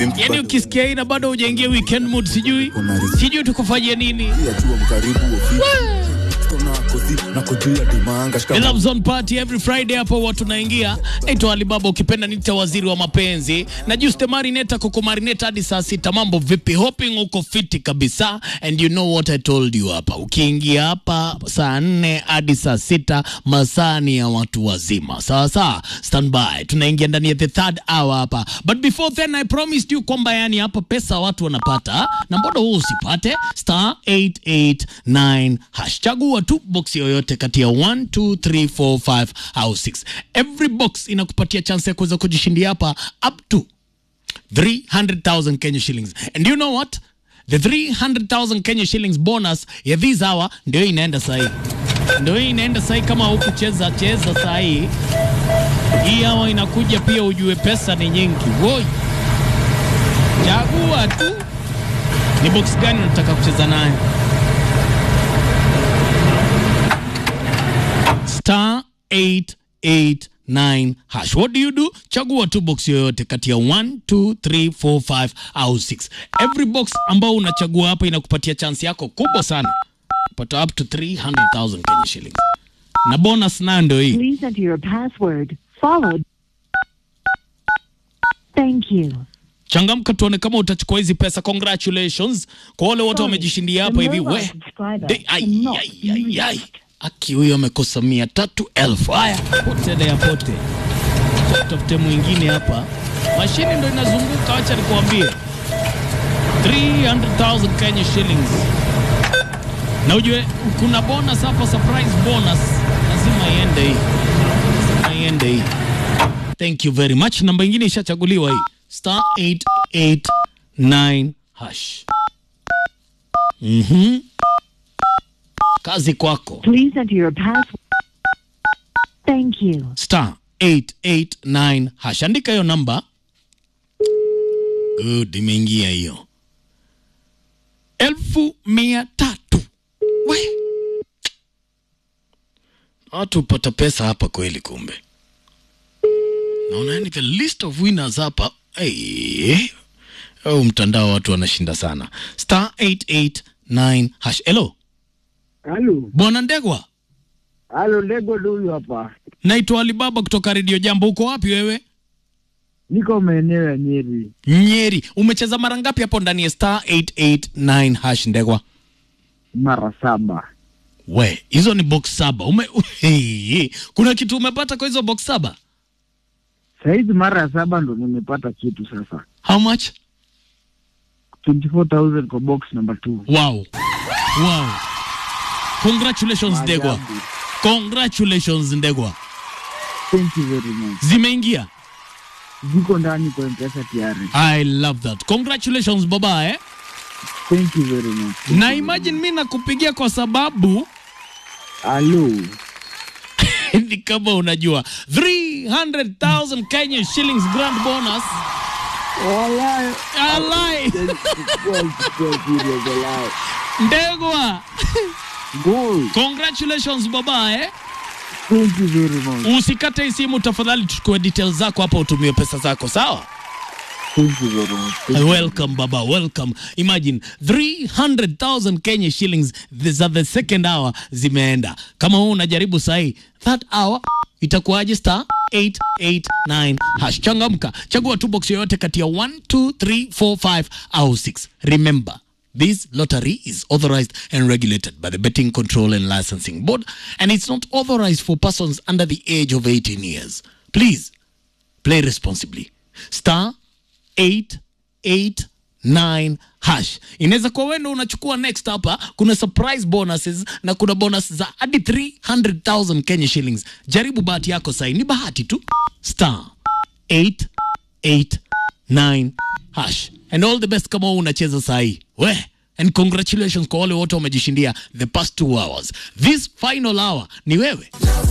Yaani ukisikia hii na bado hujaingia weekend mood, sijui sijui tukufanyie nini. The Love Zone Party every Friday hapo watu naingia. Naitwa Alibaba ukipenda nita waziri wa mapenzi. Na Juste Marineta kuku marineta hadi saa sita. Mambo vipi? Hoping uko fiti kabisa. And you know what I told you hapa. Ukiingia hapa saa nne hadi saa sita masaa ni ya watu wazima. Sawa sawa. Stand by. Tunaingia ndani ya the third hour hapa. But before then I promised you kwamba yani hapa pesa watu wanapata. Na mbona huu usipate? Star 889 hash. Chagua tu box yoyote kati ya 1 2 3 4 5 au 6. Every box inakupatia chance ya kuweza kujishindia hapa up to 300,000 Kenya shillings. And you know what? The 300,000 Kenya shillings bonus ya this hour ndio hii inaenda sahi. Ndio hii inaenda sahi kama hukucheza cheza sahi. Hii hawa inakuja pia ujue pesa ni nyingi. Woi. Chagua tu ni box gani unataka kucheza nayo. Star 889 hash. What do you do? Chagua tu box yoyote kati ya 1 2 3 4 5 au 6. Every box ambao unachagua hapa inakupatia chance yako kubwa sana kupata up to 300,000 Kenya shillings. Na bonus nayo ndio hii. Please enter your password, followed. Thank you. Changamka tuone kama utachukua hizi pesa. Congratulations kwa wale wote wamejishindia hapa hivi. We De- ai, ai, ai, ai. Aki huyo amekosa mia tatu elfu. Haya, pote ya pote, tafute mwingine hapa. Mashini ndo inazunguka, wacha nikuambie 300,000 Kenya shillings. Na ujue kuna bonus hapa, surprise bonus, lazima iende hii, lazima iende hii. Thank you very much. Namba ingine ishachaguliwa hii star 889 hash. Mhm. Kazi kwako. Please enter your password. Thank you. Star 889 hash. Andika hiyo namba. Good, imeingia hiyo. Elfu mia tatu. We. Watu hupata pesa hapa kweli kumbe. Naona yani the list of winners hapa. Hey. Oh, mtandao watu wanashinda sana. Star 889 hash. Hello. Halo, Bwana Ndegwa. halo, Lego huyu hapa. Naitwa Alibaba kutoka Radio Jambo. Uko wapi wewe? Niko maeneo ya Nyeri. Nyeri. Umecheza mara ngapi hapo ndani ya star 889 hash Ndegwa? mara saba. We, hizo ni box saba. Ume, hey, kuna kitu umepata kwa hizo box saba? Saizi mara ya saba ndo nimepata kitu sasa. How much? 24,000 kwa box number 2. Wow. Wow. Congratulations Ndegwa. Maajabu. Congratulations Ndegwa. Thank you very much. Zimeingia. Ziko ndani kwa M-Pesa tayari. I love that. Congratulations baba eh. Thank you very much. Na imagine mimi nakupigia kwa sababu Halo. ni kama unajua 300,000 Kenya shillings grand bonus. Walai. Alai. Kwa kwa serious walai. Ndegwa. Goal. Congratulations baba eh. Thank you very much. Usikate hii simu tafadhali, tuchukue details zako hapa, utumie pesa zako sawa. Thank you very much. Thank you. Welcome baba, welcome. Imagine 300,000 Kenya shillings za the second hour zimeenda. Kama wewe unajaribu sahi, that hour itakuwaje? Star 889 hash. Changamka, chagua tu box yoyote kati ya 1 2 3 4 5 au 6. Remember This lottery is authorized and regulated by the Betting Control and Licensing Board, and it's not authorized for persons under the age of 18 years. Please play responsibly. Star 889 hash. Inaweza kuwa wewe ndo unachukua next hapa. Kuna surprise bonuses na kuna bonus za hadi 300,000 Kenya shillings. Jaribu bahati yako sasa, ni bahati tu. Star 889 hash. And all the best kama wewe unacheza saa hii. We And congratulations kwa wale wote wamejishindia the past two hours. This final hour ni wewe.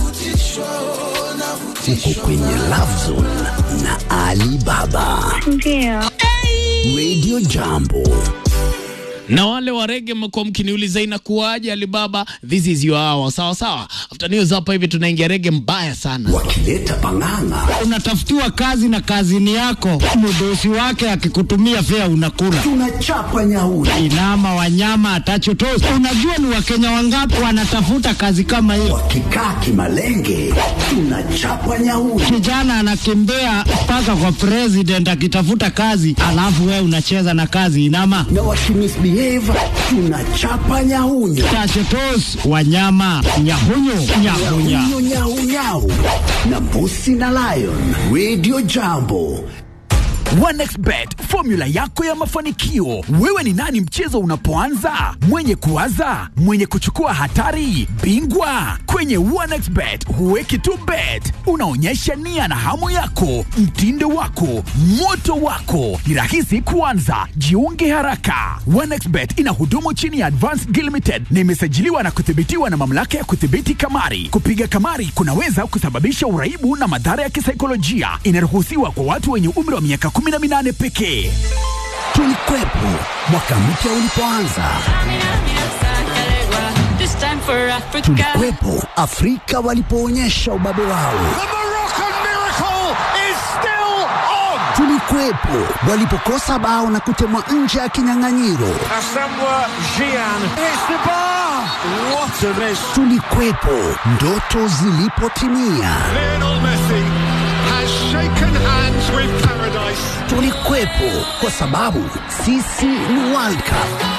Uko kwenye Love Zone na Ali Baba. Ndio. Radio Jambo. na wale wa rege mmekuwa mkiniuliza inakuwaje Alibaba, this is your hour. Sawa sawa, after news hapa hivi tunaingia rege mbaya sana. wakileta pang'ang'a unatafutiwa kazi na kazini yako, mdosi wake akikutumia fea unakula. tunachapa nyauri Inama wanyama atachotosi. Unajua ni wakenya wangapi wanatafuta kazi kama hiyo? wakikaa kimalenge tunachapa nyauri Kijana anakimbia mpaka kwa president akitafuta kazi, alafu wewe unacheza na kazi. Inama na wakimisbehave tunachapa nyaunyo tachotos wanyama nyahunyu nyahunya Nyau, nyau, nyau. na mbusi na lion radio jambo OneXBet, formula yako ya mafanikio. Wewe ni nani mchezo unapoanza? Mwenye kuwaza, mwenye kuchukua hatari, bingwa. Kwenye OneXBet huweki tu bet, unaonyesha nia na hamu yako, mtindo wako, moto wako. Ni rahisi kuanza, jiunge haraka. OneXBet ina hudumu chini ya Advanced Gil Limited na imesajiliwa na kuthibitiwa na mamlaka ya kudhibiti kamari. Kupiga kamari kunaweza kusababisha uraibu na madhara ya kisaikolojia. Inaruhusiwa kwa watu wenye umri wa miaka 18 pekee. tulikwepo mwaka mpya ulipoanza This time for Africa. tulikwepo afrika walipoonyesha ubabe wao tulikuwepo walipokosa bao na kutemwa nje ya kinyang'anyiro tulikuwepo ndoto zilipotimia tulikuwepo kwa sababu sisi ni World Cup